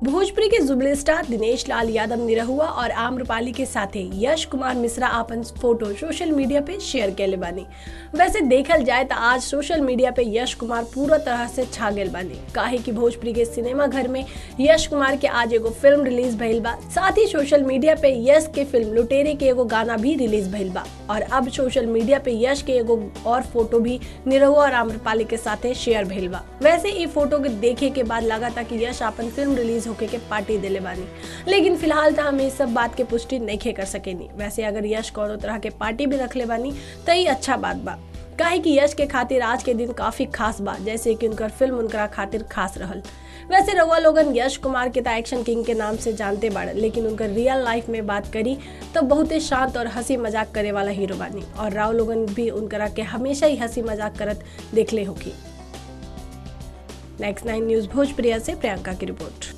भोजपुरी के jubilee star Dinesh Lal Yadav Nirahua और आम्रपाली के साथे यश कुमार मिश्रा अपन फोटो सोशल मीडिया पे शेयर कैले बानी वैसे देखल जाए तो आज सोशल मीडिया पे यश कुमार पूरा तरह से छा गेल बानी काहे कि भोजपुरी के सिनेमा घर में यश कुमार के आज एगो फिल्म रिलीज भइल बा साथ ही सोशल मीडिया पे यश के फिल्म लुटेरे के एगो गाना भी रिलीज भइल बा और अब सोशल मीडिया पे यश के एगो और फोटो भी निरहुआ और आम्रपाली के साथे शेयर भइल बा वैसे ई फोटो के देखे के बाद लगा था कि यश अपन फिल्म रिलीज होके के पार्टी दिले बानी लेकिन फिलहाल तो हम इस सब बात के पुष्टि नहीं कर सकेनी वैसे अगर यश कोनो तरह के पार्टी भी रखले बानी तो ये अच्छा बात बा काहे कि यश के खातिर आज के दिन काफी खास बा जैसे कि उनकर फिल्म उनकरा खातिर खास रहल वैसे रउआ लोगन यश कुमार के तो एक्शन किंग के नाम से जानते बाड़े लेकिन उनकर रियल लाइफ में बात करी तो बहुत ही शांत और हंसी मजाक करे वाला हीरो बानी और राव लोगन भी उनकरा के हमेशा ही हंसी मजाक करत देखले होगी नेक्स्ट नाइन न्यूज भोजप्रिया से प्रियंका की रिपोर्ट